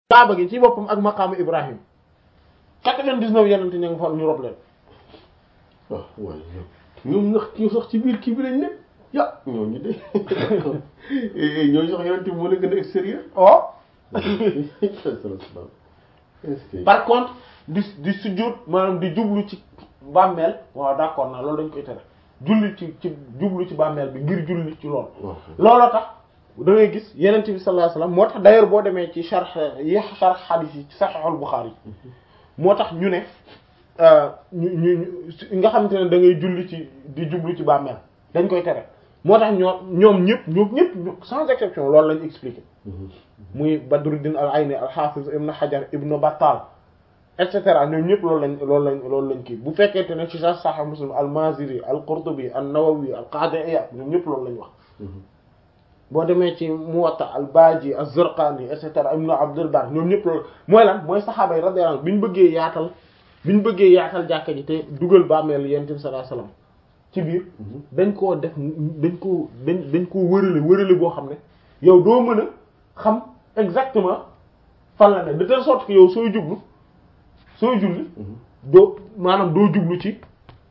kaaba gi ci boppam ak maqaamu Ibrahim quatre-vingt-dix-neuf yenente ña nga fa ñu rob leen waaw waaye ñoom ndax ñu sax ci biir kii bi lañ ne ya ñooñu de ñooñu sax yenente moo leen gën a extérieur oh est-ce que par contre di di sujjóot maanaam di jublu ci bàmmeel waaw d'accord naa loolu dañ koy tere julli ci ci jublu ci bàmmeel bi ngir julli ci loolu waaw looloo tax da ngay gis yenent bi sallallahu alayhi wasallam moo tax d'ailleurs boo demee ci sharh yi sharh hadith yi ci Sahihul Bukhari moo tax ñu ne ñu ñu nga xamante ne da ngay julli ci di jublu ci bàmmeel dañ koy tere moo tax ñoom ñoom ñëpp ñoom ñëpp sans exception loolu lañ expliqué muy Badruddin al-Ayni al-Hafiz Ibn Hajar Ibn Battal et cetera ñoom ñëpp loolu lañ loolu lañ loolu lañ kii bu fekkente ne ci sax Sahih Muslim al-Maziri al-Qurtubi an-Nawawi al-Qadi Iyad ñoom ñëpp loolu lañ wax boo demee ci Muwatta al-Baji az-Zurqani et cetera Ibn Abdul Bar ñoom ñëpp loolu mooy lan mooy saxaaba yi radiyallahu anhum bi ñu bëggee yaatal bi ñu bëggee yaatal jàkka ji te dugal bàmmeel Yonent bi sallallahu alayhi wasallam ci biir dañ koo def dañ koo dañ dañ koo wërale wërale boo xam ne yow doo mën a xam exactement fan la ne de telle sorte que yow sooy jublu sooy julli doo maanaam doo jublu ci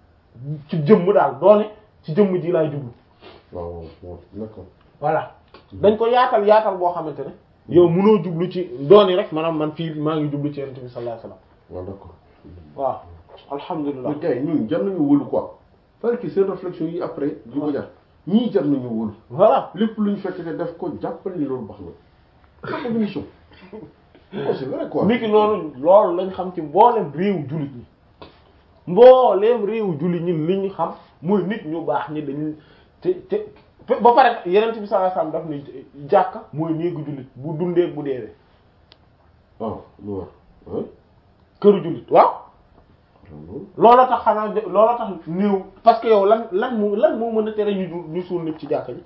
ci jëmm daal doone ci jëmm ji laay jublu waaw waaw d'accord voilà dañ ko yaatal yaatal boo xamante ne yow mënoo jublu ci dooni rek maanaam man fii maa ngi jublu ci Yonent bi sallallahu alayhi wasallam waaw d'accord waaw alhamdulilah mais gars yi ñun jar nañu wóolu quoi parce que seen réflexion yi après du ko jar ñii jar nañu wóolu voilà lépp lu ñu fekk te def ko jàppal ni loolu baax na xam nga mission oh c'est vrai quoi niki noonu loolu lañ xam ci mboolem réew jullit ñi mbooleem réew jullit ñi li ñu xam mooy nit ñu baax ñi dañu te te ba pare Yonent bi sallallahu alayhi wasallam daf ni jàkka mooy néegu jullit bu dundee bu deewee waaw lu war ah këru jullit waaw loolu looloo tax xanaa looloo tax néew parce que yow lan lan moo lan moo mën a tere ñu ñu suul nit ci jàkka ji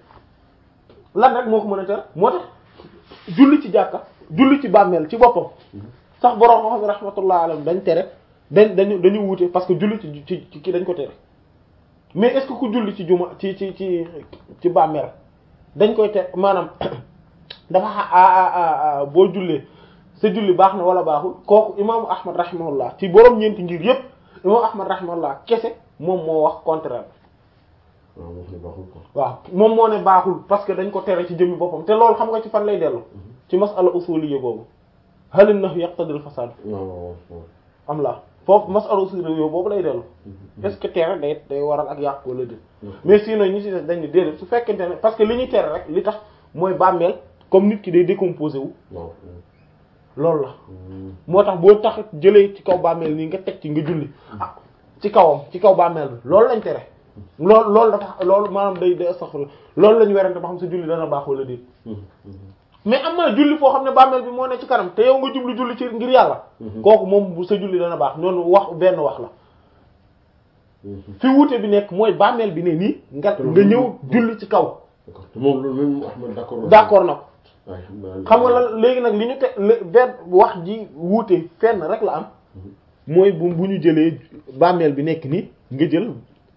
lan rek moo ko mën a tere moo tax julli ci jàkka julli ci bàmmeel ci boppam sax borom xam rahmatullah alayhi dañ tere dañ dañu dañu wuute parce que julli ci ci ci kii dañ ko tere mais est-ce que ku julli ci juma ci ci ci ci bàmmeel dañ koy tere maanaam dafa a boo jullee sa julli baax na wala baaxul kooku imaamu ahmad rahimahullah ci borom ñeenti ngir yépp imaamu ahmad rahimahullah kese moom moo wax contraire waaw wax ne baaxul quoi waaw moom moo ne baaxul parce que dañ ko tere ci jëmmi boppam te loolu xam nga ci fan lay dellu ci masala usuliyya boobu halin nahu yaqtadil fasad waaw waaw waaw am la foofu masala usuliyya boobu lay dellu est-ce que tere day day waral ak yàq wala déet mais sinon ñi ci des dañ ne déedéet su fekkente ne parce que li ñuy tere rek li tax mooy bàmmeel comme nit ki day décomposé wu waaw loolu la moo tax boo tax jëlee ci kaw bàmmeel nii nga teg ci nga julli ah ci kawam ci kaw bàmmeel bi loolu lañ tere loolu loolu dafa loolu maanaam day day astaghfirullah loolu lañu werante ba xam sa julli dana baax wala déet mais am na julli foo xam ne bàmmeel bi moo ne ci kanam te yow nga jublu julli ci ngir yàlla kooku moom bu sa julli dana baax noonu wax benn wax la fi wuute bi nekk mooy bàmmeel bi ne nii nga nga ñëw julli ci kaw d'accord te moom loolu même Ahmad d'accord d'accord na ko waaye xam naa xam nga lan léegi nag li ñu te benn wax ji wuute fenn rek la am mooy bu bu ñu jëlee bàmmeel bi nekk nii nga jël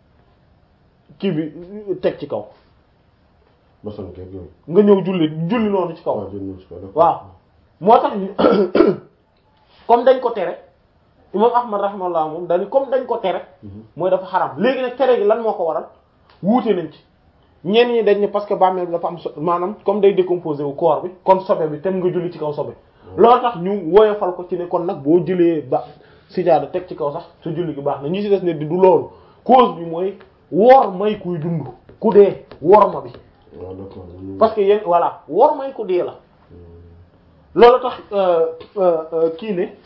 kii bi teg ci kaw maçon keeg yooyu nga ñëw julli julli noonu ci kaw waaw jël nañu si ko d'accord waaw moo tax ñu comme dañ ko tere imam ahmad rahimahullah moom dañu comme dañ ko tere mooy dafa xaram léegi nag tere gi lan moo ko waral wuute nañ ci ñenn ñi dañ ne parce que bàmmeel bi dafa am so maanaam comme day décomposé wu corps bi kon sobe bi tem nga julli ci kaw sobe loolu tax ñu woyofal ko ci ne kon nag boo jëlee ba sijaada teg ci kaw sax sa julli gi baax na ñi ci des ne di du loolu cause bi mooy wor may kuy dund ku dee wor ma bi waaw d'accord parce que yéen voilà wor may ku dee la loolu tax kii ne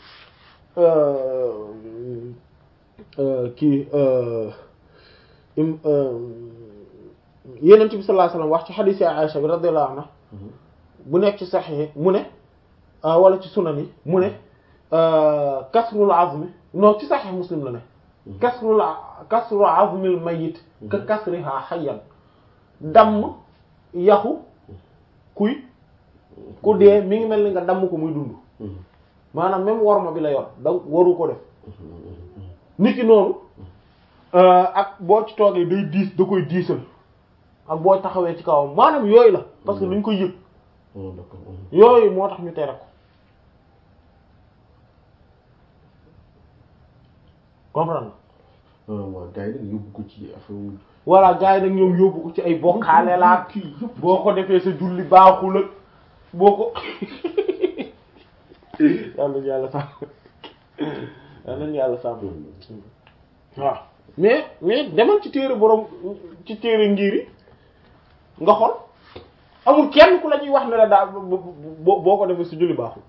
kii yeneen bi sallallahu alayhi wasallam wax ci hadith Aisha bi radiyallahu anha bu nekk ci sahih mu ne wala ci sunan yi mu ne kasrul azmi non ci sahih muslim la ne kasrul kasrul azmil mayyit ka kasriha hayyan damm yaxu kuy ku dee mi ngi mel ni nga damm ko muy dund maanaam même worma bi la yor da waru ko def nit ki noonu ak boo ci toogee day diis da koy diisal ak boo taxawee ci kawam maanaam yooyu la parce que luñ koy yëg d'accord yooyu moo tax ñu tere ko comprendre ah waaw gars yi nag yóbbu ko ci affaire voilà gars yi nag ñoom yóbbu ko ci ay bokkaale laa kii yëpp boo ko defee sa julli baaxul ak boo ko yàlla nañu yàlla sàmm yàlla nañu yàlla sàmm waaw mais mais demal ci téere borom ci téere ngir yi nga xool amul kenn ku la ñuy wax ne la daal boo boo ko defee sa julli baaxul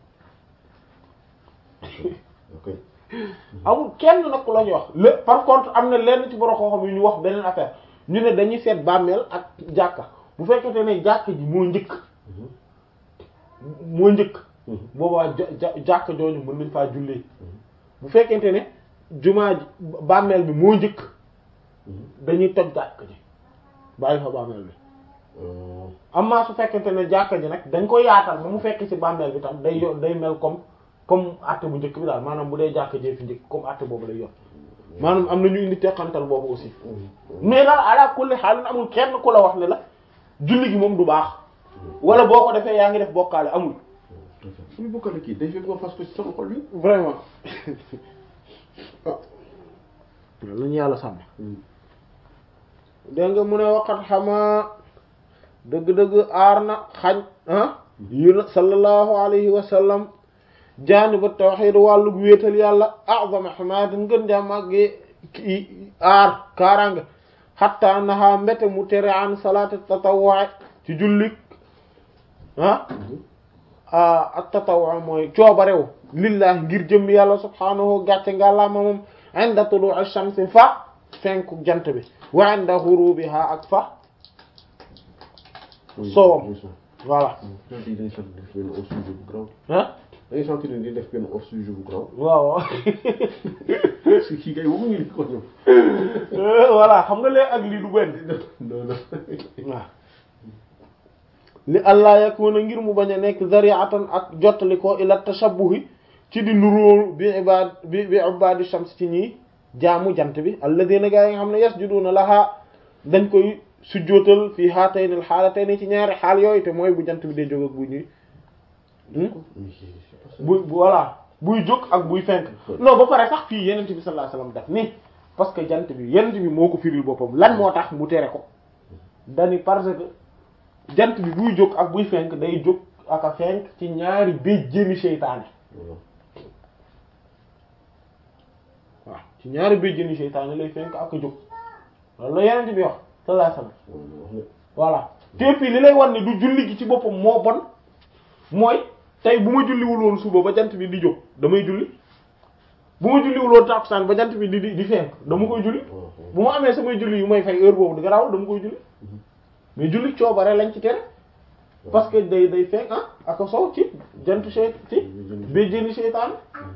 ok amul kenn nag ku la ñuy wax le par contre am na lenn ci borom xam-xam yu ñu wax beneen affaire ñu ne dañuy seet bàmmeel ak jàkka bu fekkente ne jàkka ji moo njëkk moo njëkk boobaa ja ja jàkka jooju mën nañ faa jullee bu fekkente ne jumaa ji bàmmeel bi moo njëkk dañuy toj jàkka ji bàyyi fa bàmmeel bi amma su fekkente ne jàkka ji nag dañ ko yaatal ba mu fekk ci bàmmeel bi tam day yo day mel comme comme àtte bu njëkk bi daal maanaam bu dee jàkka jee fi njëkk comme àtte boobu lay yor maanaam am na ñu indi teqantal boobu aussi mais daal ala kulli xaal amul kenn ku la wax ne la julli gi moom du baax wala boo ko defee yaa ngi def bokkaale amul suñu bokkale kii day fekk ma fas ko ci sama xol bi vraiment lu ñu yàlla sàmm dégg nga mu ne waqat xamaa dëgg-dëgg aar na xañ ah yu na sallallahu alayhi wa sallam jaaniba tawhid wàllu wéetal yàlla a'zama xamaatin gën jaa màggee ki aar kaaraange xatta naha mbete mu tere an salaat tatawwu ci jullik ah ak tatawwu mooy coobarew lillahi ngir jëm yàlla subhaanahu gàcce ngàllaama moom inda tulu'i shamsi fa fenku jant bi wa inda ghurubiha ak fa soowam voilà dañuy def benn hors sujet bu grand ah dañuy sentir ni di def benn hors sujet bu grand waaw parce que kii kay waxuñu li ko ñëw voilà xam nga lee ak lii du benn non non waaw li allah yakuna ngir mu bañ a nekk zari'atan ak jottali ko ila tashabbuhi ci di nuróo bi ibad bi bi ibadi shams ci ñi jaamu jant bi alladina gaa yi nga xam ne yasjuduna laha dañ koy sujjóotal fii haatayni al haalatayni ci ñaari xaal yooyu te mooy bu jant bi day jóg ak bu ñuy bu voilà buy jóg ak buy fenk non ba pare sax fii yenent bi sallallahu alayhi wasallam daf ni parce que jant bi yenent bi moo ko firil boppam lan moo tax mu tere ko dani parce que jant bi buy jóg ak buy fenk day jóg ak a fenk ci ñaari béjjéni seytaane waaw ci ñaari béjjéni seytaane lay fenk ak a jóg loolu la yenent bi wax sallallahu alayhi wasallam voilà te fii li lay wan ne du julli gi ci boppam moo bon mooy tey bu ma julliwul woon suba ba jant bi di jóg damay julli bu ma julliwul woon tàkkusaan ba jant bi di di di fenk dama koy julli bu ma amee samay julli yu may fay heure boobu di garaawul dama koy julli mais julli coobare lañ ci tere parce que day day fenk ah ak a sow ci jant sey ci béjjéni seytaan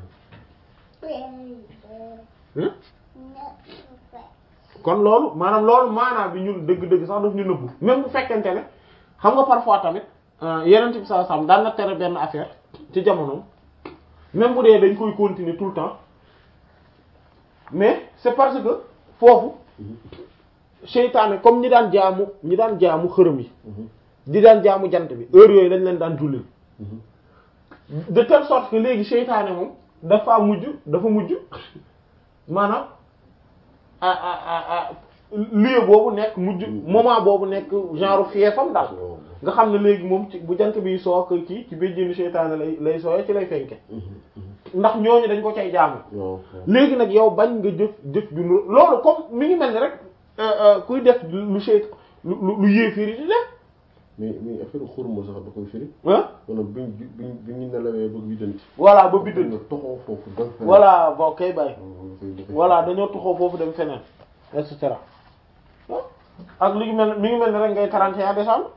kon loolu maanaam loolu maanaam bi ñun dëgg-dëgg sax daf ñu nëbbu même bu fekkente ne xam nga parfois tamit yeneen bi saa sam daan na tere benn affaire ci jamonoom même bu dee dañ koy continuer tout le temps mais c'est parce que foofu seytaane comme ñi daan jaamu ñi daan jaamu xërëm yi di daan jaamu jant bi heure yooyu lañ leen daan jullil de telle sorte que léegi seytaane moom dafa mujj dafa mujj maanaam a a a lieu boobu nekk mujj moment boobu nekk genre fiefam daal nga xam ne léegi moom ci bu jant bi soo ko kii ci béjjéni seytaane lay lay sooyee ci lay fenke ndax ñooñu dañ ko cay jaamu léegi nag yow bañ nga jëf jëf ju loolu comme mi ngi mel ni rek kuy def lu seyt lu lu yéefiri di def mais mais affaire xurma sax da koy firi ah maanaam biñ biñ bi ñu nelawee bëgg biddanti voilà ba biddanti nga toxoo foofu dem feneen voilà bon kay bàyyi voilà voilà dañoo tuxoo foofu dem feneen et cetera ak li ngi mel mi ngi mel ni rek ngay 31 décembre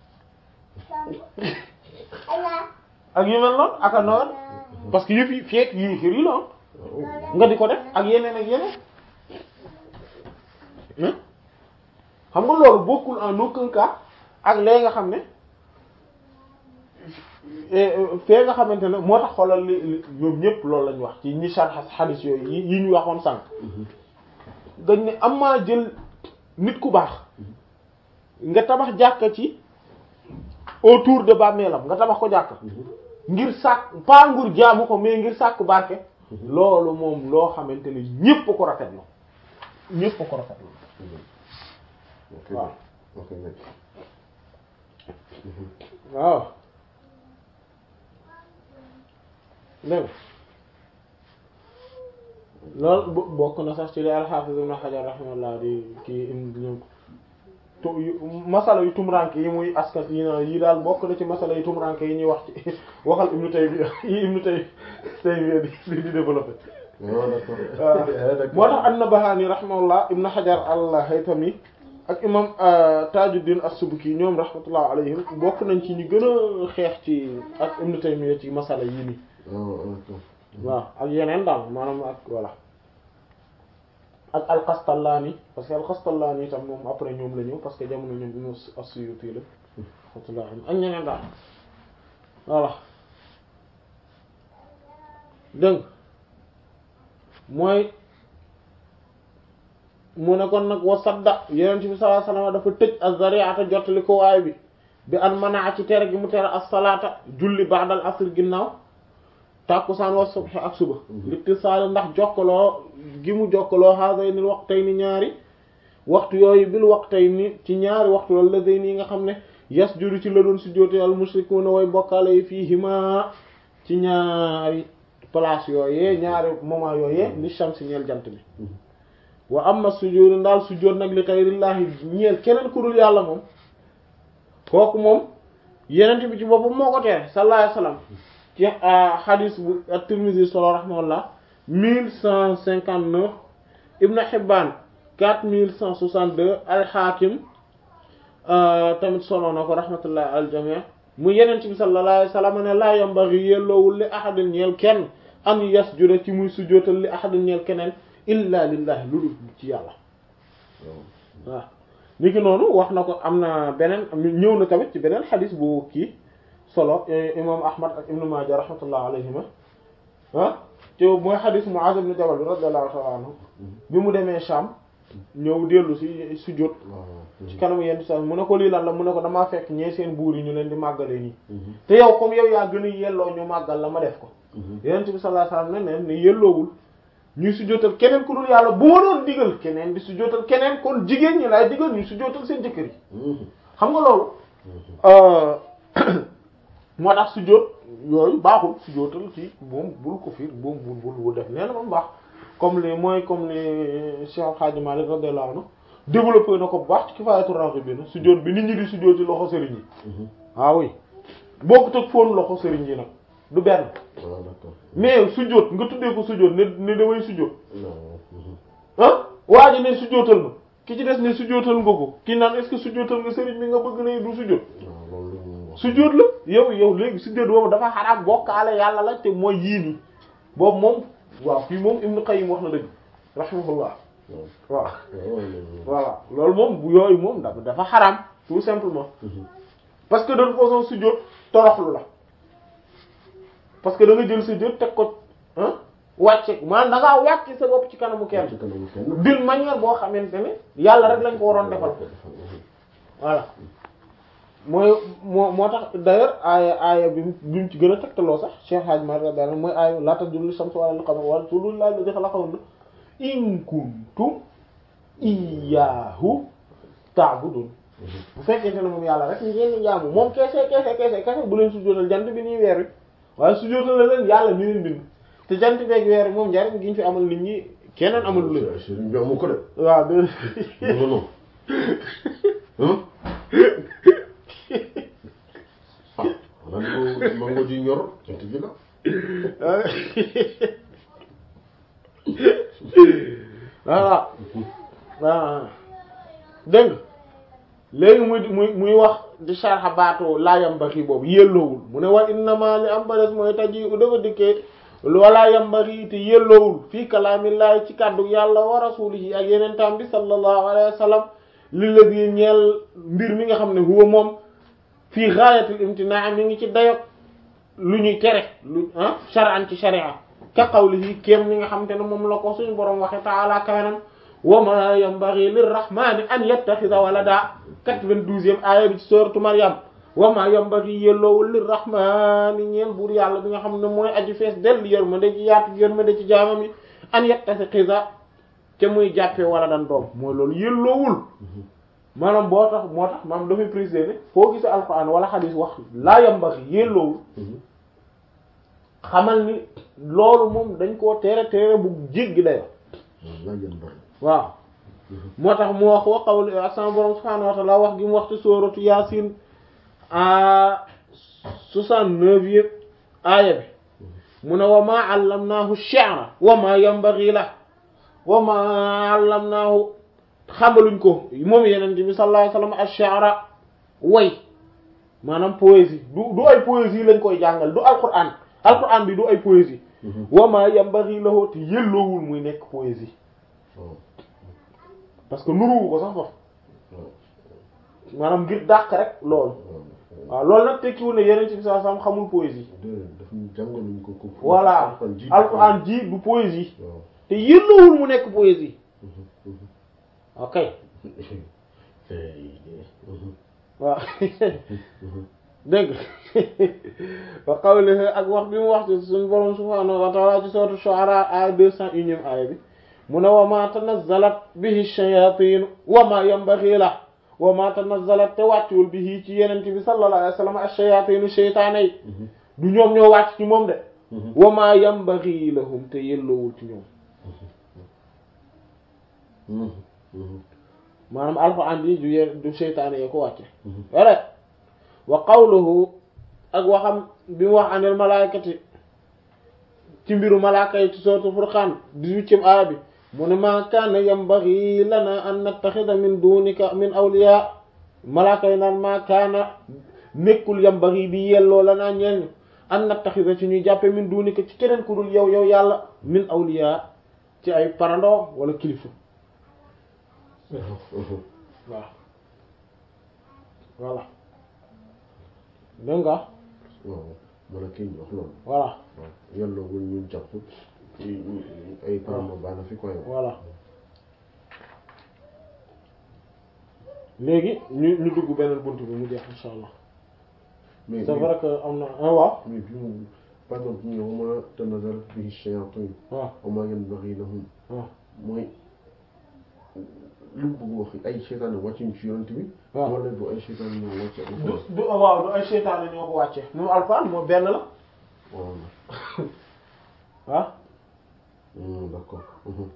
ak yu mel noonu ak a Noël parce que yëf yi feet yi xir yi la nga di ko def ak yeneen ak yeneen xam nga loolu bokkul en aucun cas ak lee nga xam ne fee nga xamante ne moo tax xoolal li li ñoom ñëpp loolu lañ wax ci ñi sarx xadis yooyu yi yi ñu waxoon sànq dañ ne am maa jël nit ku baax nga tabax jàkka ci autour de bàmmeelam nga tabax ko jàkka ngir sàkk pas ngir jaamu ko mais ngir sàkk barke loolu moom loo xamante ne ñépp ko rafetlu ñépp ko rafetlu ok waaw ok mec waaw dégg nga loolu bo- bokk na sax ci li al-Hafiz Ibn Hajar rahimahullah di kii indi ñoom tu yu- masala yu tumranke yi muy askan yi na yi daal bokk na ci masala yu tumranke yi ñuy wax ci waxal Ibn Taymiyya yi Ibn Tay Taymiyya di di di développé waaw d'accord waaw d'accord moo tax an-Nabahani rahimahullah Ibn Hajar al-Haytami ak imam Tajuddin as-Subki ñoom rahmatullah alayhim bokk nañ ci ñu gën a xeex ci ak Ibn Taymiyya ci masala yii nii waaw d'accord waaw ak yeneen daal maanaam ak voilà ak al-Qastallaani parce que al-Qastallaani itam moom après ñoom la ñëw parce que jamono ñoom imam as-Suyuti la rahmatullah alayhim ak ñeneen daal voilà dégg nga mooy mu ne kon nag wa sadda yonent bi sallallahu alayhi wasallam dafa tëj az-zari'ata jottali ko waay bi bi an manaa ci tere gi mu tere as-salaata julli ba'dal asr ginnaaw tàkkusaan wa subh ak suba littisaal ndax jokkaloo gi mu jokkaloo haadayni waqtayni ñaari waxtu yooyu bil waqtayni ci ñaari waxtu loolu la day nii nga xam ne yasjudu ci la doon sujjóote al mushrikuuna way bokkaale yi fiihimaa ci ñaari place yooyee ñaari moment yooyee li shamsi ñeel jant bi wa amma sujjóotu ndaal sujjóot nag li xayrillaahi ñeel keneen ku dul yàlla moom kooku moom yenent bi ci boppam moo ko tere sallallahu alayhi wasallam ci hadis bu at-Tirmidhi solo rahimahullah mille cent cinquante neuf Ibn Hibban quatre mille cent soixante deux al-Hakim tamit solo na ko rahmatullah al jami' mu yenent bi sallallahu alayhi wasallam ne laa yambaghi yelloowul li ahadin ñeel kenn an yasjuda ci muy sujjóotal li ahadin ñeel keneen illa lillahi lu dul ci yàlla waaw ni ki noonu wax na ko am na beneen ñëw na tamit ci beneen xadis bu kii solo imam ahmad ak ibnu maaja rahmatullah alayhima ah te mooy xadis muaz ibn jabal bi radiyallahu ta'ala anhu bi mu demee Sham ñëw dellu si sujjóot ci kanamu yenn sa mu ne ko lii lan la mu ne ko damaa fekk ñee seen buur yi ñu leen di màggalee nii te yow comme yow yaa gën a yelloo ñu màggal la ma def ko yonent bi sallallahu alayhi wasallam ne ne yelloowul ñuy sujjóotal keneen ku dul yàlla bu ma doon digal keneen di sujjóotal keneen kon jigéen ñi laay digal ñuy sujjóotal seen jëkkër yi xam nga loolu moo tax sujjóot yooyu baaxul sujjóotal ci moom bul ko fiir moom bul bul bul def nee na moom baax comme li mooy comme li Cheikh Hadji Malick radiyallahu anhu développé na ko bu baax ci Kifaayatu Raghibin sujjóot bi nit ñi di sujjóot ci loxo sëriñ yi ah oui bokkut ak fóon loxo sëriñ yi nag du benn waaw d'accord mais sujjóot nga tuddee ko sujjóot ne ne damay sujjóot non ah waa ji ne sujjóotal ma ki ci des ne sujjóotal nga ko ki naan est-ce que sujjóotal nga sëriñ bi nga bëgg ne du sujjóot waaw loolu la ñu wax sujjóot la yow yow léegi sujjóot boobu dafa xaraam bokkaale yàlla la te mooy yii nii boobu moom waaw fii moom Ibn Qayyim wax na dëgg rahimahullah waaw voilà loolu moom bu yooyu moom dafa dafa xaraam tout simplement parce que de toute façon sujjóot toroxlu la parce que da nga jël sujjóot teg ko ah wàcce maanaam da ngaa wàcce sa bopp ci kanamu kenn ci kanamu kenn d'une manière boo xamante ne yàlla rek lañ ko waroon defal voilà mooy moo moo tax d'ailleurs aaya aaya bi mu bi mu ci gën a tegtaloo sax Cheikh Hadj Malick radiyallahu anhu mooy aaya laa tasjudu shamsi wala lil qamari wasjudu lillahi alladhi khalaqahunna in kuntum iyyahu ta'budun bu fekkente ne moom yàlla rek ngeen di jaamu moom keese keese keese keese bu leen sujjóotal jant bi nii weer wi waaye sujjóotal la leen yàlla mi leen bind te jant beeg weer wi moom njariñ gi ñu fi amal nit ñi keneen amalu leen sëriñ bi amu ko de waaw de non non ah ah xanaa ko mango ji ñor jant bi la voilà waaw dégg nga léegi muy muy muy wax di sharxa baatu laayam baxi boobu yelloowul mu ne wa innama li am ba des mooy taji u dafa dikkee wala yambaxi te yelloowul fii kalaamillaahi ci kàddu yàlla wa rasulihi ak yeneen tam bi sallallahu alayhi wa sallam li la di ñeel mbir mi nga xam ne huwa moom fii gaayatil imtinaa mi ngi ci dayok lu ñuy tere lu ah shar'an ci sharia ka qawlihi kéem ni nga xam te ne moom la ko suñu borom waxe taala kawenam wa ma yanbaghi lirrahmani an yattakhidha walada 92e aaya bi ci sourate Maryam wama yambaghi yelloowul lir rahmani ñeel buur yàlla bi nga xam ne mooy aji fees dell yërmande ci yaatu yërmande ci jaamam yi an yettasi xisa te muy jàppee wala dan doom mooy loolu yelloowul maanaam boo tax moo tax maanaam dafay préciser ne foo gisee alquran wala xadis wax laa yambaghi yelloowul xamal ni loolu moom dañ koo tere tere bu jéggi dayo laa jën bari waaw moo tax mu wax wa qawli ak sama borom subhaanahu wa ta'ala wax gi mu wax ci sooratu yaasin a soixante-neuf yëpp aaya bi mu ne wa maa allamnaahu shi'ra wa maa yanbaghi la wa maa allamnaahu xamaluñ ko moom yeneen bi sallallahu alayhi wasallam ash-shi'ra way maanaam poésie du du ay poésie lañ koy jàngal du alquran alquran bi du ay poésie wa maa yanbaghi lahu te yelloowul muy nekk poésie parce que nuruwu ko sax foofu maanaam ngir dàq rek loolu waaw loolu nag tekkiwul ne yeneen ci saa sam xamul poésie daf ñu jàngaluñ ko ko voilà ji alquran ji du poésie waaw te yelloowul mu nekk poésie ok waaw dégg wa qawlihi ak wax bi mu wax ci suñu borom subhanahu wa ta'ala ci sourate Shu'ara ay deux cent unième aaya bi mu ne wa ma tanazzalat bihi shayatin wa ma yanbaghi la wa ma tanazzalat te wàccuwul bihi ci yenent bi sallallahu alayhi wa sallam ash-shayatin sheytaane yi du ñoom ñoo wàcc ci moom de wa ma yanbaghi lahum te yelloowul ci ñoom maanaam alxuraan bi du ye du seytaane yee ko wàcce wala wa qawluhu ak waxam bi mu wax anil malaykati ci mbiru malaaka yi ci sourate Furqan dix-huitième aaya bi mu ne ma kaana yambaghi lana an nattaxida min dunika min awliya malaaka yi naan ma kaana nekkul yambaghi bi yelloo lana ñeel ñu an nattaxida ci ñuy jàppe min dunika ci keneen ku dul yow yow yàlla min awliya ci ay parandoo wala kilifa waaw voilà dégg nga waaw man a kii ñu wax loolu voilà waaw yàlla wul ñu jàpp ci ay paramo baana fi koy voilà léegi ñu ñu dugg beneen bunt bi mu jeex insha allah mais c'est vrai que am na ah waaw mais bi mu par exemple ñu wa ma tanazal bihi shayatin waaw wa ma yanbaghi lahum waaw mooy lu mu bëgg wax ay seytaane wàccuñ ci yonent bi waaw wala du ay seytaane ñoo wàcce du alxuraan du waaw du ay seytaane ñoo ko wàcce moom alxuraan moom benn la waaw waaw Hmm, d'accord Mhm.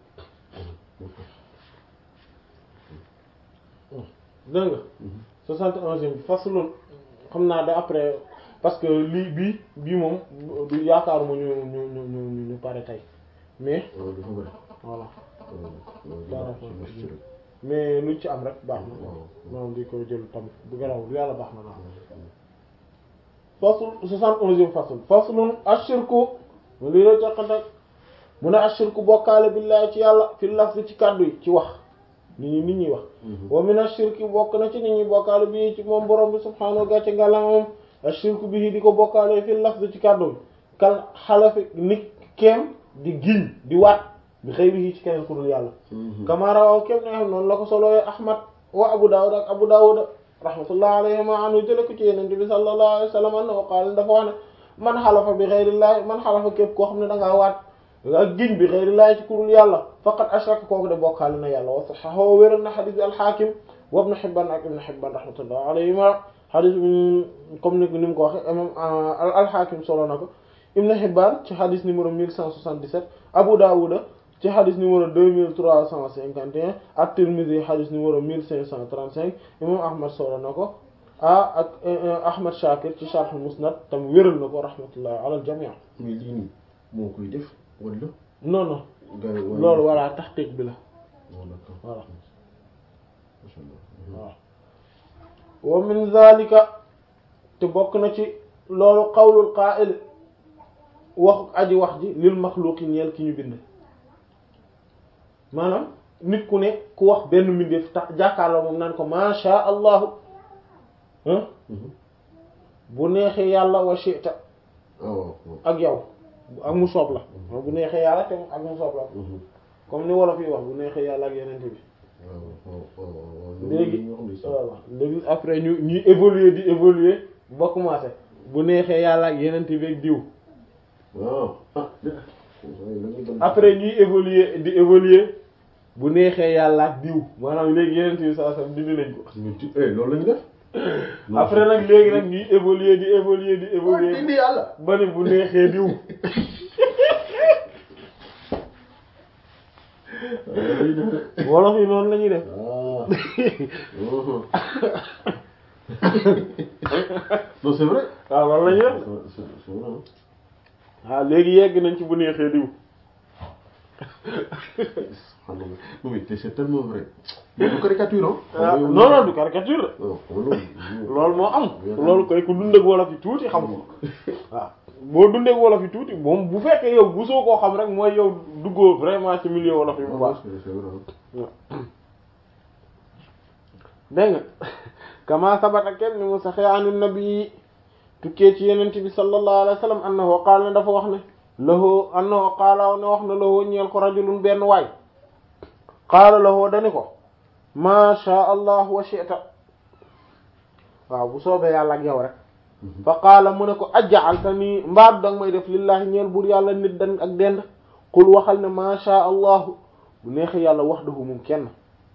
dégg nga soixante et onzième bi faslun xam naa da après parce que lii bii bii moom du yaakaaruma ñu ñu ñu ñu ñu ñu pare tey mais waaw dafa bëri voilà waaw D'accord. ci masjid rek mais luñ ci am rek baax na waaw moom di ko jël tam bu garaw lu yàlla baax na daal fasl soixante onzième fasl faslun ashirku mu lii la teqantak mu ne ashirku bokkaale billahi ci yàlla fi lafzi ci kàddu yi ci wax nit ñi nit ñuy wax wa min ashirki bokk na ci nit ñi bokkaale bi ci moom borom bi subhaanahu gàcce ngàllama moom ashirku bi di ko bokkaale fi lafzi ci kàddu yi kal xalafi nit keem di giñ di waat bi xëy bi ci keneen ku dul yàlla kama rawaw kéem ne xam noonu la ko solooye ahmad wa abu dawud ak abu dawud rahmatullah alayhima anhu jële ko ci yenente bi sallallahu alayhi wa sallam annahu qaala dafa wax ne man xalafa bi xeyrillahi man xalafa képp koo xam ne da ngaa waat ak giñ bi xeyrillahi ci kurul yàlla faqad ashraka kooku de bokkaale na yàlla wa saxaxoo wéral na xadis bi alxaakim wa ibnu xibban ak ibnu xibban rahmatullah alayhima xadis bi comme ni ni mu ko waxe imam alxaakim solo na ko ibnu xibban ci xadis numéro 1177 abu dawuda ci xadis numéro 2351 ak Tirmidhi xadis numéro 1535 imam Ahmad solo na ko ah ak Ahmad Shakir ci Sharh Musnad tam wéral na ko rahmatullahi ala al jami' mais lii nii moo koy def wala non non gars yi wala loolu voilà taxqiq bi la waaw d'accord voilà macha allah waaw wa min zalika te bokk na ci loolu qawlul qa'il waxu aji wax ji lil maxluqi ñeel ki ñu bind maanaam nit ku ne ku wax benn mbindeef tax jàkkaarloo moom naan ko masha allahu ah bu neexee yàlla wa shi'ta waaw waaw ak yow ak mu soob la bu neexee yàlla te ak mu soob la comme ni wolof yi wax bu neexee yàlla ak yenente bi waaw waaw waaw léegi ñoo xam ne sax voilà léegi après ñu ñuy évoluer di évoluer ba commencé bu neexee yàlla ak yeneen beeg diw waaw ah dëgg après ñuy évoluer di évoluer bu neexee yàlla ak diw maanaam léegi yeneen bi saa sam dindi nañ ko ñu ti eh loolu la ñu def après nag léegi nag ñuy évoluer di évoluer di évoluer dindi yàlla ba ni bu neexee diw wolof yi noonu la ñuy def non c'est vrai waaw loolu la ñuy def c'est c'est vrai waaw léegi yegg nañ ci bu neexee diw xam nga non mais c'est tellement vrai mais du caricature ah ah non non du caricature non loolu loolu moo am loolu koy ku dund ak wolof yi tuuti xam ko waaw boo dundee ak wolof yi tuuti moom bu fekkee yow bu soo koo xam rek mooy yow duggoo vraiment ci milieu wolof yi bu baax c'est vrai dégg nga kama sabata kenn ni mu saxee an nabi tukkee ci yenente bi sallallahu alayhi wa sallam annahu qaala ne dafa wax ne lahu annahu qaala ne wax ne lahu ñeel ko rajulun benn waay qaala lahu dani ko ma sha allah wa shi'ta waaw bu soobee yàlla ak yow rek fa qaala mu ne ko aj'alta nii mbaadu danga may def lillahi ñeel buur yàlla nit dan ak dend qul waxal ne ma sha allah bu neexee yàlla wahdahu moom kenn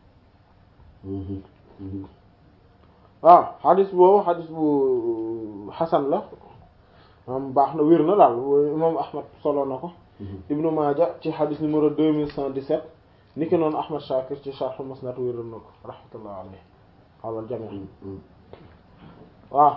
waaw xadis boobu xadis bu xasan la am baax na wér na daal imam ahmad solo na ko ibnu maaja ci xadis numéro deux mille cent dix-sept ni ki noonu ahmad shakir ci sharh musnad wéral na ko rahmatullah alayhi alal jami waaw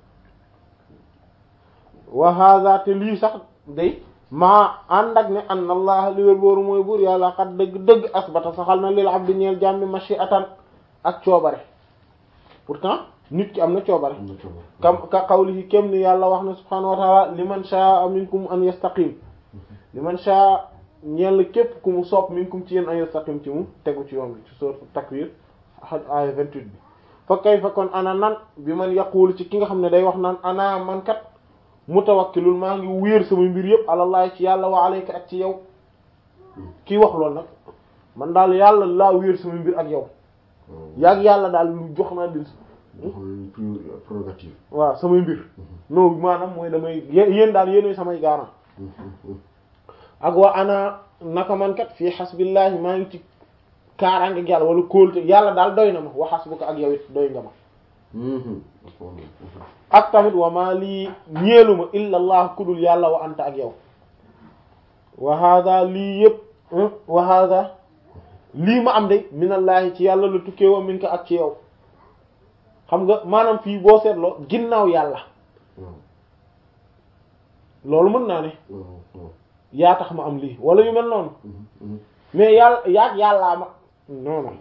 wa hada te lii sax day maa ànd ak ne an allah li wér booru mooy buur yàlla xat dëgg dëgg asbata saxal na lil abdi ñeel jàmmi mashi'atan ak coobare pourtant nit ki am na coobare kam ka qawlihi kem ni yàlla wax na subhanahu wa ta'ala liman sha'a minkum an yastaqim liman sha'a ñeel képp ku mu sopp minkum ci yéen an yastaqim ci mu tegu ci yoon bi ci sourate takwir aya 28 bi fa kayfa kon ana nan bi man yaqulu ci ki nga xam ne day wax naan ana man kat mutawakkilul maa ngi wéer sama mbir yëpp alallahi ci yàlla wa alayka ak ci yow kii wax loolu nag man daal yàlla laa wéer sama mbir ak yow yaag yàlla daal lu jox naa leen prérogative waaw samay mbir non maanaam mooy damay yéen daal yéenay samay gaaraan ak wa ana naka man kat fii xasbillahi maa ngi ci kaaraange ak yàlla wala kóolte yàlla daal doy na ma wa xasbuka ak yow it doy nga ma ak tamit wa maa lii ñeeluma illa allah kudul yàlla wa anta ak yow wa hada lii yëpp wa hada lii ma am de minallahi ci yàlla la tukkee wa min ka ak ci yow xam nga maanaam fii boo seetloo ginnaaw yàlla loolu mën naa ne yaa tax ma am lii wala yu mel noonu mais yàlla yaag yàllaa ma non non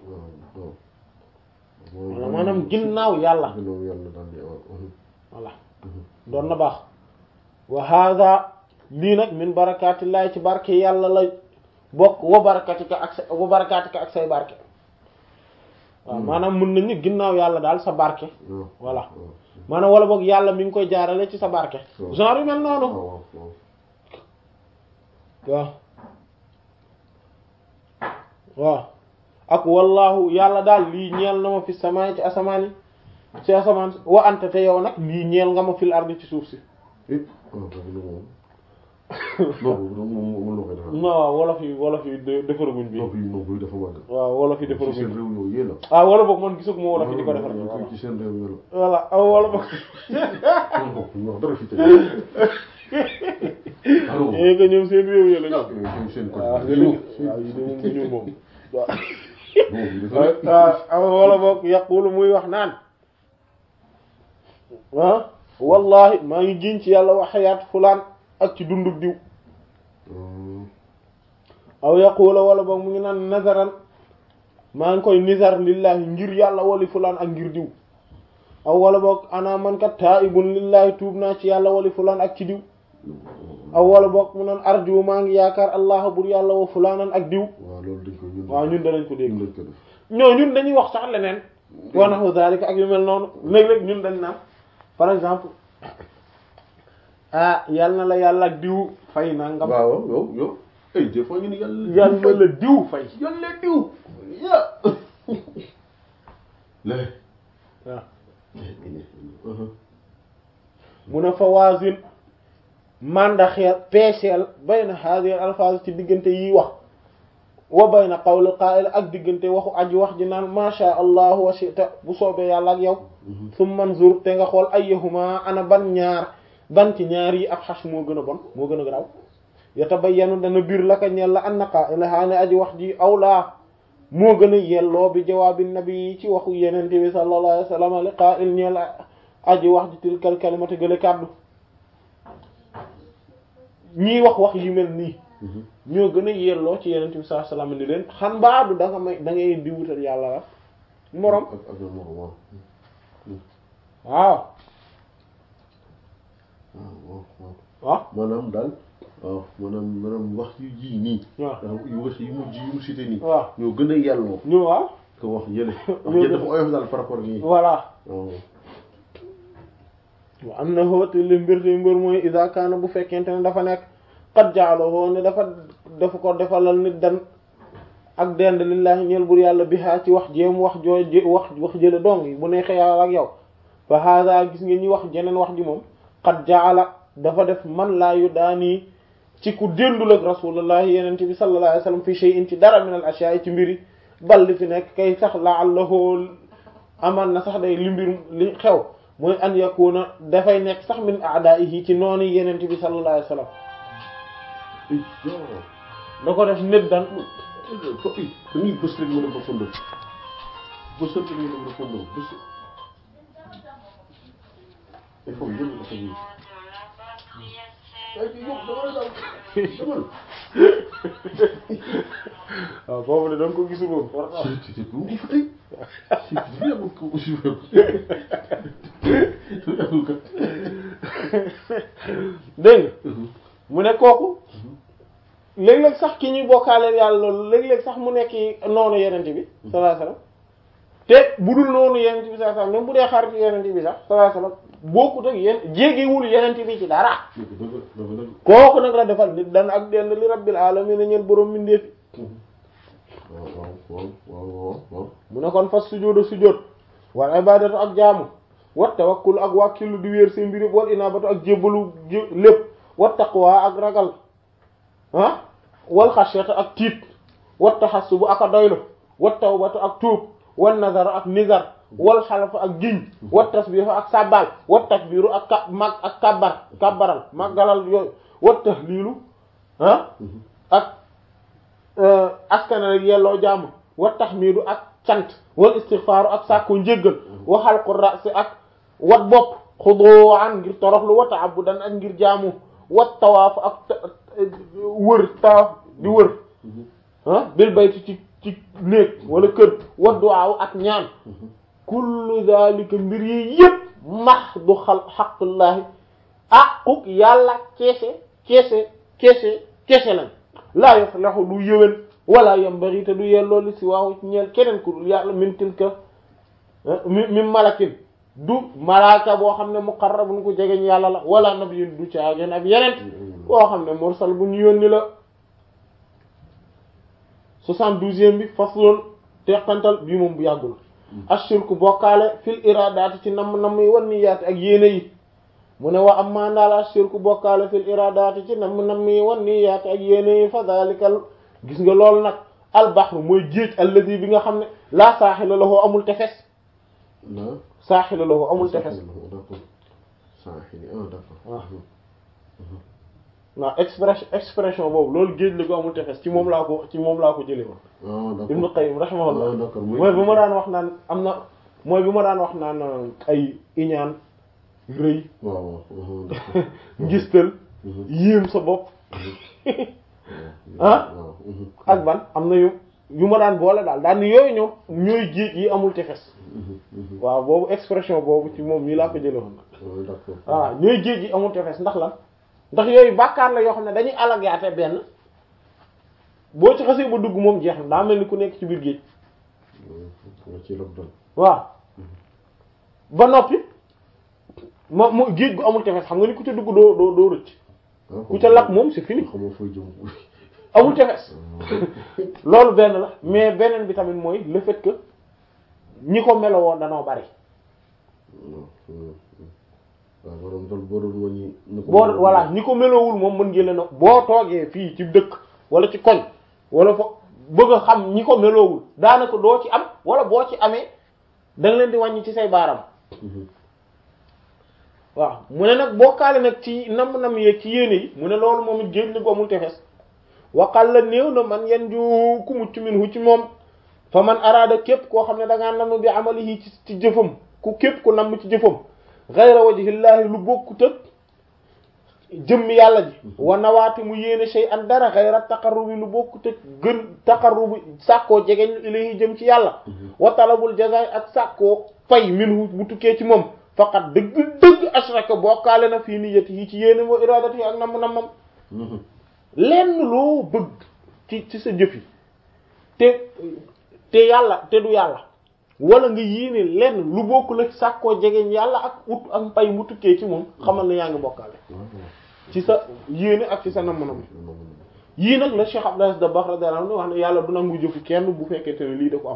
wala maanaam ginnaaw yàlla voilà doon na baax wa hada lii nag min barakatillahi ci barke yàlla la bokk wa barakatika ak sa wa barakatika ak say barke waaw maanaam mën nañu ginnaaw yàlla daal sa barke voilà maanaam wala boog yàlla mi ngi koy jaarale ci sa barke genre yu mel noonu waaw waaw ak wallahu yàlla daal lii ñeel na ma fi samaay ci asamaan yi ci asamaan wa anta te yow nag lii ñeel nga ma fil ardi ci suuf si non waaw wolof yi wolof yi defaraguñ bi waaw wolof yi defaraguñ ah wala boog man gisug ma wolof yi di ko defar ci seen réew mi voilà aw wala boog ñoo dara fi yéen nga ñoom seen réew yi la ñoom seen waaw waaw yi de moom bu ñuul moom waaw aw wala boog yaqulu muy wax naan ah wallahi maa ngi giñ ci yàlla wa xayaat fulaan ak ci dundug diw aw yaqula wala boog mu ngi naan nazaran maa ngi koy nizar lillahi ngir yàlla wali fulaan ak ngir diw aw wala boog ana man kat taibun lillahi tuub naa ci yàlla wali fulaan ak ci diw aw wala boog mu naan arju maa ngi yaakaar allah bur yàlla wa fulaanan ak diw waaw loolu dañ ko ñun waaw ñun danañ ko dégg ñun dañ ko def ñoo ñun dañuy wax sax leneen wa nahu zalika ak yu mel noonu léeg-léeg ñun dañ naan par exemple ah yal na la yàlla ak diw fay nangam waaw yow yow ay des fois ñu ne yàlla yal na la diw fay yàlla diw ya la waaw mu ne fawazin mandaxeel peeseel bayna hadhihi alfaaz ci diggante yi wax wa bayna qawli qaa'il ak diggante waxu aji wax ji naan ma sha allah wa shi'ta bu soobee yàlla ak yow summa anzur te nga xool ayyuhuma ana ban ñaar ban ci ñaar yi ak xas moo gën a bon moo gën a garaaw yatabayyanu dana biir la ka ñeel la anna qaa'ilahaa ne aji wax ji awlaa moo gën a yelloo bi jawaabi nabi ci waxu yenente bi sallallahu alayhi wa sallam li qaa'il ñeel aji wax ji tilkal kalimati gële kàddu ñii wax wax yu mel nii ñoo gën a yelloo ci yenente bi sallallahu alayhi wa sallam ni leen xan baadu da nga may da ngay di wutal yàlla la morom ak ak morom waaw waaw waaw waaw waaw maanaam daal waaw maanaam maanaam wax yu ji nii waaw yu wax yu mujj yu mu cité nii waaw ñoo gën a yelloo ñu waaw ko wax yële wax yële dafa oyof daal par rapport ak nii voilà waaw wa am na xóoti li mbir te mbir mooy iza kaana bu fekkente ne dafa nekk qad ja'alahu ne dafa dafa ko defalal nit dan ak dend lillahi ñeel bur yàlla bi haa ci wax jéem wax jooy jé wax wax jële dong yi bu neexee yàlla ak yow fa hada gis nga ñi wax jeneen wax ji moom qad ja'ala dafa def man laa yu daanii ci ku déndul ak rasulullahi yenente bi sallallahu alayhi wasallam fi shay'in ci dara min al ashya'i ci mbiri bal li fi nekk kay sax la'allahu aman na sax day li mbir li xew mooy an yakuna dafay nekk sax min a'da'ihi ci noonu yenente bi sallallahu alayhi wasallam da ko def nit dan ko i dañuy bës rek mën a répondre bës rek mën a répondre bës il faut jël ko tamit ay yow dama la daal demal waaw boobu de da nga ko gisul woon war na am. ci ci ko fa tey ci ci yàlla ko ko ci yàlla ko dégg nga mu ne kooku léeg-léeg sax ki ñuy bokkaaleel yàlla loolu léeg-léeg sax mu nekk noonu yenente bi sallallahu alayhi wasallam te bu dul noonu yenente bi sallallahu alayhi wasallam même bu dee xarit yenente bi sax sallallahu alayhi wasallam bokkut ak yéen jéegewul yenente bi ci dara dëgg dëgg dëgg dëgg kooku nag la defal nit dan ak denn li rabbil alamin a ñeen boroom mindeefi waaw waaw waaw waaw waaw mu ne kon fas sujjóotu sujjóot wal ibadatu ak jaamu wat tawakkul ak wàkkilu di wéer seen mbir wal inabatu ak jébbalu jé lépp wat taqwa ak ragal ah wal xashyata ak tiit wat taxassubu ak a doylu wat tawbatu ak tuub wal nazaru ak nizar wal xalafu ak giñ wat tasbihu ak sabbal wat takbiru ak ka mag ak kabbar kabbaral maggalal yooyu wat tahlilu ah ak askana rek yelloo jaamu wat tahmidu ak cant wal istighfaaru ak sàkku njéggal wa xalqu ra'si ak wat bopp xuduwaan ngir toroxlu wa ta'abbudan ak ngir jaamu wat tawaaf ak wër tawaaf di wër ah bil bayti ci ci néeg wala kër wat duwaaw ak ñaan kullu zalika mbir yi yëpp mahdu xal xaqullaahi aquk yàlla keese keese keese keese lañ laa yaflahu du yëwén wala yambari te du yelloo li si waaw ci ñeel keneen ku dul yàlla min tilka mi min malakin du malaaka boo xam ne muqarrabun ku jegeñ yàlla la wala nabiyun du caageen ab yeneen boo xam ne mursal bu ñu yónni la soixante-douzième bi faslun teqantal bii moom bu yàggul ashirku bokkaale fil iradaati ci namm namm yi wan niyaati ak yéene yi mu ne wa amma ndaal ashirku bokkaale fil iradaati ci namm namm yi wan niyaati ak yéene yi fa dalikal gis nga loolu nag al bahru mooy géej alladi bi nga xam ne laa saaxila lahu amul tefes la saaxila lahu amul tefes d'accord saaxili ah d'accord waaw waaw expression expression boobu loolu géej la ko amul tefes ci moom laa ko ci moom laa ko jëlee woon ah d'accord Ibnu Qayyim ah rahimahullah d'accord mooy bi ma daan wax naan am na mooy bi ma daan wax naan ay iñaan rëy waaw waaw d'accord ngistal yéem sa bopp ah waaw ak ban am na yu yu ma daan boole daal daal ni yooyu ñoom ñooy géej yi amul tefes waaw boobu expression boobu ci moom mii laa ko jëlee woon d'accord waaw ñooy géej yi amul tefes ndax lan ndax yooyu bàkkaar la yoo xam ne dañuy alagaate benn boo ci xasee ba dugg moom jeex na daa mel ni ku nekk ci biir géej ci loolu waaw ba noppi mo mo géej gu amul tefes xam nga ni ku ca dugg doo doo doo rëcc ku ca lakk moom c'est fini xamoo fooy jëm amul tefes loolu benn la mais beneen bi tamit mooy le fait que ñi ko melowoo danoo bari waaw borom doon boo doon wàññi. ñu ko boo voilà ñi ko meloowul moom mën ngeen leen a boo toogee fii ci dëkk wala ci koñ wala fo bëgg a xam ñi ko meloowul daanaka doo ci am wala boo ci amee da nga leen di wàññi ci say baaram waaw mu ne nag bokkaale nag ci nam-nam yeeg ci yéene yi mu ne loolu moom it géej li gu amul tefes waqal la néew na man yan ju ku mucc min hu ci moom fa man araada képp koo xam ne da ngaa namm bi amalihi ci ci jëfam ku képp ku namm ci jëfam ghayra wajhillahi lu bokku tëg jëmmi yàlla ji wa nawaati mu yéene shay an dara ghayra taqarrubi lu bokku tëg gën taqarrubi sàkkoo jegeñ ilayhi jëm ci yàlla wa talabul jazaay ak sàkkoo fay minhu bu tukkee ci moom faqat dëgg dëgg ashraka bokkaale na fii niyyati yi ci yéene moo iradati yi ak namm nammam lenn loo bëgg ci ci sa jëf yi te te yàlla te du yàlla wala nga yéene lenn lu bokkul ak sàkkoo jegeñ yàlla ak ut ak pay mu tukkee ci moom xamal ne yaa ngi bokkaale ci sa yéene ak ci sa namm-namm yii nag la Cheikh Abdou Aziz Dabakh radiyallahu anhu wax ne yàlla du nangu jëfu kenn bu fekkente ne lii da ko am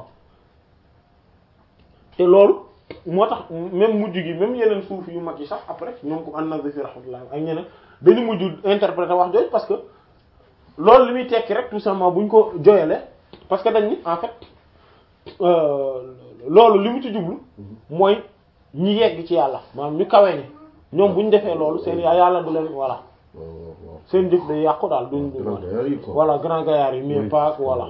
te loolu moo tax même mujj gi même yeneen suuf yu mag yi sax après ñoom ko an-Nazifi rahmatullah ak ñeneen dañu mujj interpréter wax jooju parce que loolu li muy tekki rek tout simplement buñ ko joyale parce que dañ ni en fait loolu li mu ci jublu mooy ñi yegg ci yàlla maanaam ñu kawe ñi ñoom bu ñu defee loolu seen yàlla du leen voilà seen jëf day yàqu daal duñ voilà grand gaillard yi mais pas voilà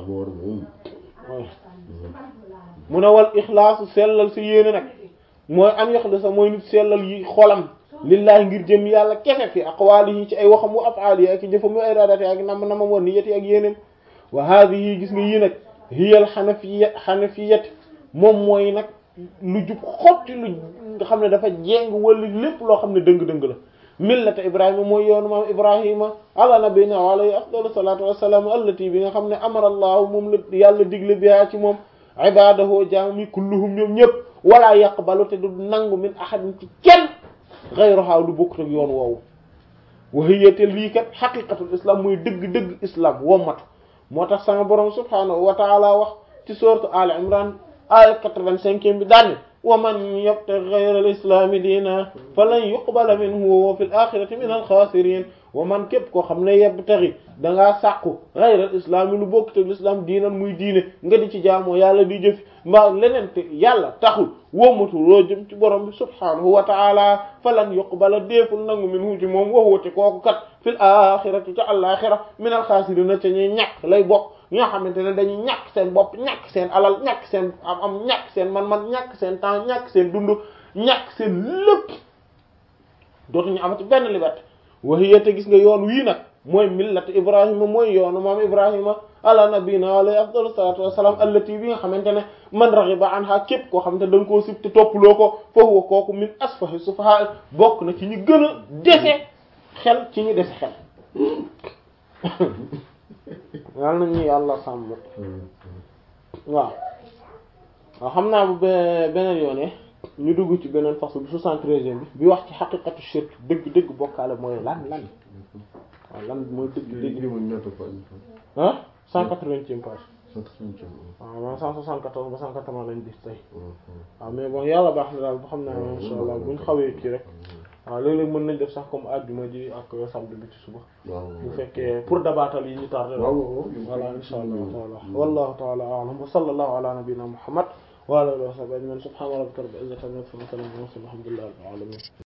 mu ne wal ixlaasu sellal si yéene nag mooy am yaxlisa mooy nit sellal yi xolam lillahi ngir jëm yàlla kese fi aqwaalihi ci ay waxam wa af'aalihi ak jëfam wa iradati ak nam namam wa niyati ak yéenem wa haadihi gis nga yii nag hiyal xanafiya xanafiyat moom mooy nag lu jub xotti lu nga xam ne dafa jéng wala lépp loo xam ne dëng-dëng la millata ibrahima mooy yoonu maam ibrahima ala nabina wa alayhi afdalu salatu wassalam allati bi nga xam ne amara allahu moom la yàlla digle biha ci moom ibadahu jaami kulluhum ñoom ñëpp wala yaqbalu te du nangu min ahadin ci kenn ghayruha lu bokkut ak yoon woowu wa hiya te lii kat xaqiqatul islam mooy dëgg-dëgg islam wommatu moo tax sama borom subhanahu wa taala wax ci sourate al imran aya quatre-vingt-cinquième bi daanne wa man yabtaghi ghayra al islami diina falan yuqbala minhu wa fil akhirati min al khasirin wa man képp koo xam ne yabtaghi dangaa sàqu ghayra al islami lu bokk te l'islam diinan muy diine nga di ci jaamoo yàlla di jëf mbaa leneen te yàlla taxul wóomatu loo jëm ci borom bi subhanahu wa taala falan yuqbala déeful nangu minhu ci moom waxwate kooku kat fil axirati ca àlaxira min al xaasirina ca ñuy ñàkk lay bokk ñi nga xamante ne dañuy ñàkk seen bopp ñàkk seen alal ñàkk seen am am ñàkk seen man-man ñàkk seen temps ñàkk seen dund ñàkk seen lépp dootuñu amati benn liberté waxiya te gis nga yoon wii nag mooy millat ibrahima mooy yoonu maam ibrahima ala nabina alayhi afdalu salatu wassalam allati bi nga xamante ne man raghiba anha képp koo xamante ne da nga koo sib te toppaloo ko fa huwa kooku min asfahi sufaha bokk na ci ñu gën a dese xel ci ñu dese xel yal na ñu yàlla sàmm waaw waaw xam naa bu beneen yoone ñu dugg ci beneen fasl bi soixante-treizième bi bi wax ci xaqiqatu shirk dëgg dëgg bokkaale mooy lan lan waaw lan mooy dëgg dëgg ah cent quatre-vingtième page waaw man cent soixante-quatorze ba cent quatre-vingts lañ gis tey waaw mais bon yàlla baax na daal bu xam naa insha allah buñ xawee kii rek waaw léeg-léeg mën nañ def sax comme àjjuma ji ak samedi bi ci suba bu fekkee pour dabaatal yi ñu tardé voilà insha allah taala wallahu taala a'lam wa sallallahu ala nabiyyina muhammad wa ala alihi wa sahbihi ajma'in subhana rabbika rabbil izzati amma yasifun wa salamun ala al mursalin walhamdulillahi rabbil alamin